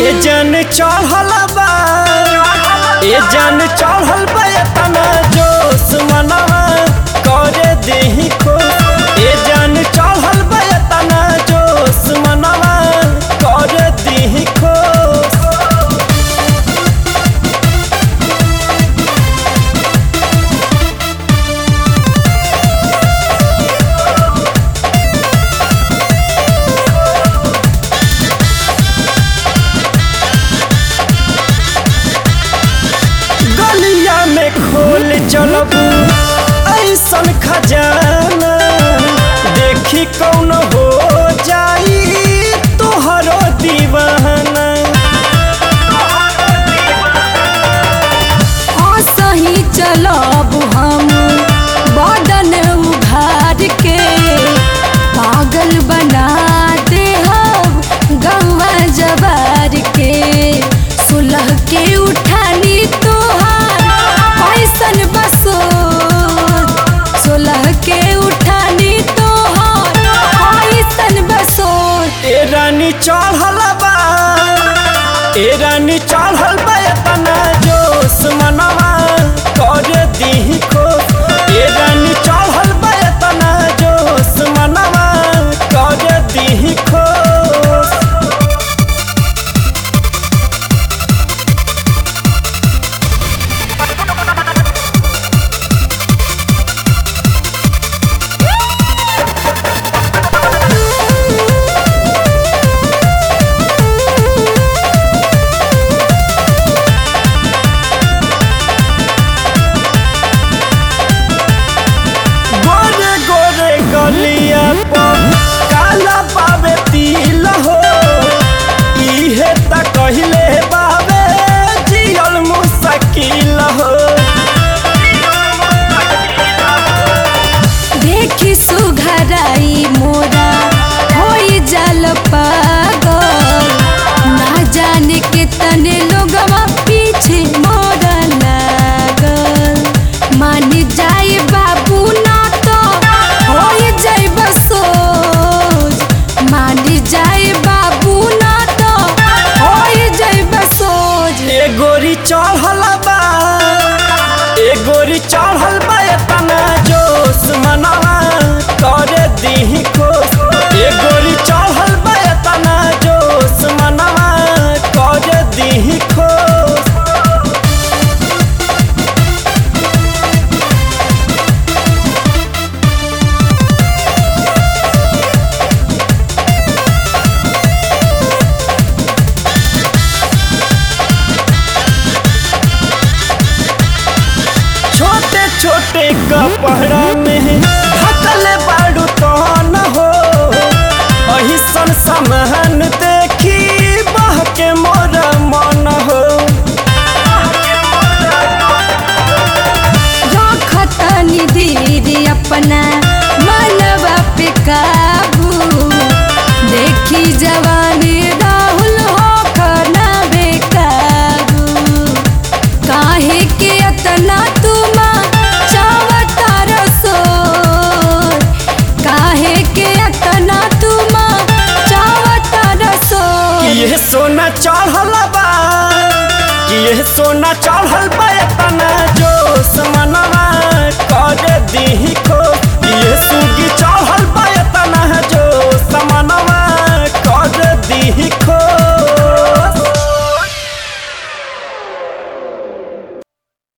ए जन चढ़ल बा ए जन चढ़ल बा तना जोश मनवा करे देही खो ए जन चढ़ल बा तना जोश मनवा करे देही खो गलिया में खोल चलबू ऐसन खजाना देखी कौन हो जाई तोहरो दीवाना सही चलब हम बदन उघार के पागल बना दे हम गौवा जवार के सुलह के उठानी तोहार कैसन बसो सुलह के उठानी तोहार कैसन बसो ए रानी चढ़ल बा ए रानी चढ़ल बा तना जोश मनवा करे दीही खो ए रानी चढ़ल बा तना जोश मनवा करे दीही खो गोरे गोरे गलिया पर काला पावे तिल हो इहे त कहिले बावे जियल मुश्किल हो देखी सुघराई मोरा होई जल पागल ना जाने के तने लोगवा पीछे मोरा लागल मान जाए बाबू ना तो होई जाए बसोज मान जाए बाबू ना तो होई जाए बसोज ए गोरी चढ़ल बा ए गोरी चढ़ल बा तना जोश मनवा करे दीही खो ए गोरी चढ़ल बा तना जोश मनवा करे दीही खो छोटे छोटे कपड़ा में ढकल बाड़ू तो न हो अही सन समहन देखी बह के मोर मन हो रखतनी दीदी अपना मनवा पे काबू देखी जवानी राहुल हो खाना बेकाबू काहे के अतना तुम चावता रसोर काहे के अतना तुम चावता रसोर कि ये सोना चढ़ल बा कि ये सोना चढ़ल बा